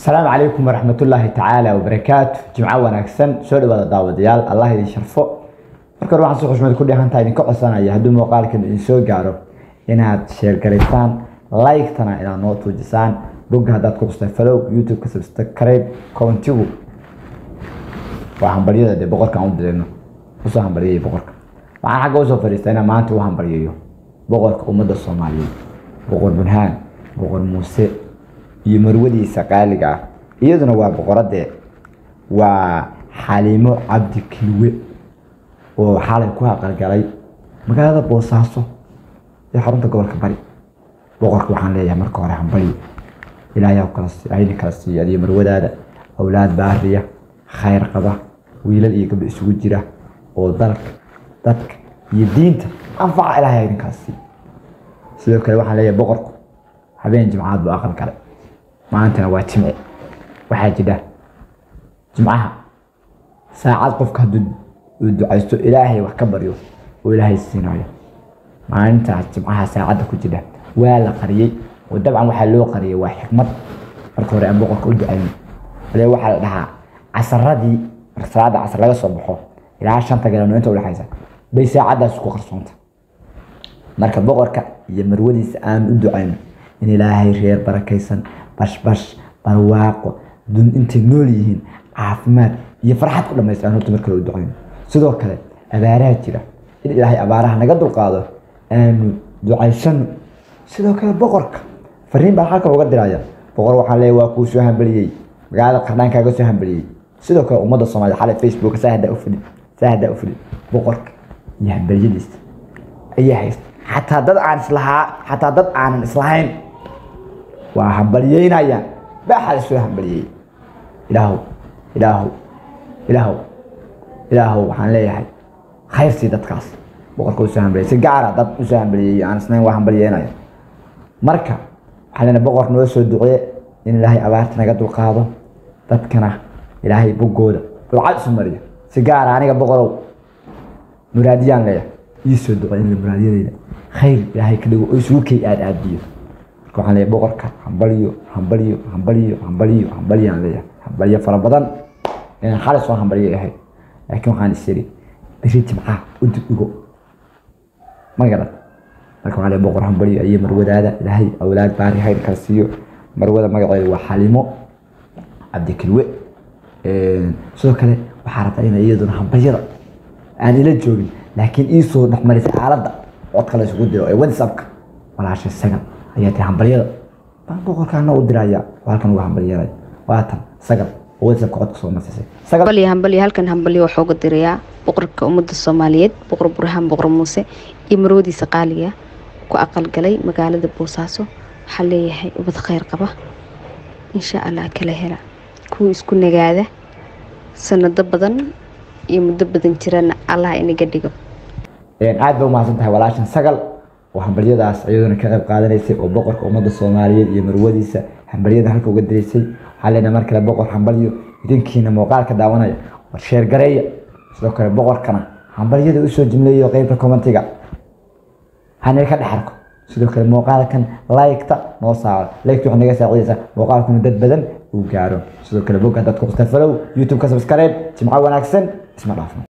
asalaamu calaykum waraxmatullaahi tacaala wabarakaatu jimco wanaagsan soo dhawaada daawadayaal allah idin sharfo marka hore waxaan si xushmad ku dheehantaa idinka codsanaya hadduu muuqaalkan idin soo gaaro inaad sheergaraysaan like-tana inaad noo tuujisaan bogga haddaad ku qustay falow youtube-ka subscribe commentigu waa hambalyada dee boqorka aan u dirayno usoo hambalyayay boqorka waxaan xagga usoo fadhiistaa inaan maanta u hambalyayo boqorka ummadda soomaaliyeed boqor bunhaan boqor muuse iyo marwadiisa qaaliga ah iyaduna waa boqoradee waa xaliimo cabdi kilwe oo xalay ku aqalgalay magaalada boosaaso ee xarunta gobolka bari boqorka waxaan leeyahay marka hore hambalyo ilaahay kala ayna kala siiya adiyo marwadaada awlaad baariya khayr qaba wiilal iyo gabdho isugu jira oo dalka dadka iyo diinta anfaca ilaahay idin kala siiya sidoo kale waxaan leeyahay boqorku habeen jimcaad buu aqal galay maantana waa jimce waxaa jira jimcaha saacad qofka hadduu uu ducaysto ilaahay wax ka baryo oo ilaahay siinayo maalintaas jimcaha saacadda ku jira waa la qariyey oo dabcan waxaa loo qariyay waa xikmad marka hore aan boqorka u ducayno ale waxaa la dhahaa casaradii marka salaada casar laga soo baxo ilaa shanta galabnimo inta udhexaysa bay saacaddaas ku qarsoonta marka boqorka iyo marwadiisa aan u ducayno in ilaahay reer barakaysan bashbash barwaaqo dun intay nool yihiin caafimaad iyo farxad ku dhamaystaan horta marka loo ducayno sidoo kale abaaraha jira in ilaahay abaaraha naga dulqaado aanu ducaysano sidoo kale boqorka fariin baan halkan uga diraya boqor waxaan leeyahay waa kuu soo hambaliyey magaalada qardhaan kaaga soo hambaliyey sidoo kale ummadda soomaaliyed xalay facebook saa haddaa u fidhin saa haddaa u fidhin boqorka iyo hambaliyadiisa ayaa haysta xataa dad aan islahaa xataa dad aanan islahayn waa hambalyeynayaan baaxaa soo hambaliyey ilaahow ilaahow ilaahow ilaahow waxaan leeyahay khayr sii dadkaas boqorka usoo hambaliyay si gaara dad usoo hambaliyey aan isnayn waa hambalyeynaya marka waxaan leenahay boqor noo soo ducee in ilaahay abaarta naga dulqaado dadkana ilaahay boggooda dulcad isu mariyo si gaara aniga boqorow muraadiyaan leeyahay ii soo ducee in muraadiyadayda khayr ilaahay ka dhigo oo isugu kay aad aadiyo waxaan leeyahay boqorka hambalyo hambalyo hambalyo hambalyo hambalyaan leeyahay hambalyo fara badan inaan xalay soo hambalyo ahayd laakiin waxaan is yidhi beri jimcaha u dib dhigo ma garan marka waxaan leeyahay boqor hambalyo iyo marwadaada ilaahay awlaad baari hayr kala siiyo marwada magaceeda waa xalimo cabdikilwe sidoo kale waxaa rabtaa inay iyaduna hambalyada aan ila joogin laakiin ii soo dhexmarisay aaladda codka la isugu diro ee whatsappka walaashay sagan ayaa tiri hambalyada baan boqorkaana u diraya oo halkan uga hambalyanaya waatan sagal oo whatsappka codka soo marsisay sagal hambalyo hambalyo halkan hambalyo waxaa uga dirayaa boqorka ummadda soomaaliyeed boqor burhaan boqor muuse iyo marwadiisa qaaliga ku aqalgalay magaalada boosaaso waxaa leeyahay ubad khayr qaba insha allah kala hela kuwa isku nagaada sanado badan iyo muddo badan jirana allah inaga dhigo aad ba umahadsan tahay walaashan sagal oo hambalyadaas iyaduna ka qayb qaadanaysay oo boqorka ummadda soomaaliyeed iyo marwadiisa hambalyada halka uga diraysay waxaa leenahay mar kale boqor hambalyo idinkiina muuqaalka daawanaya war sheergareeya sidoo kale boqorkana hambalyada usoo jimleeyo qeybta commentiga hanaga ka dhex arko sidoo kale muuqaalkan like-ta noo saaro like-ta waxay naga saacidaysaa muuqaalkuna dad badan uu gaaro sidoo kale bogga dadku qustafalow youtube-ka subscribe jimco wanaagsan isma dhaafno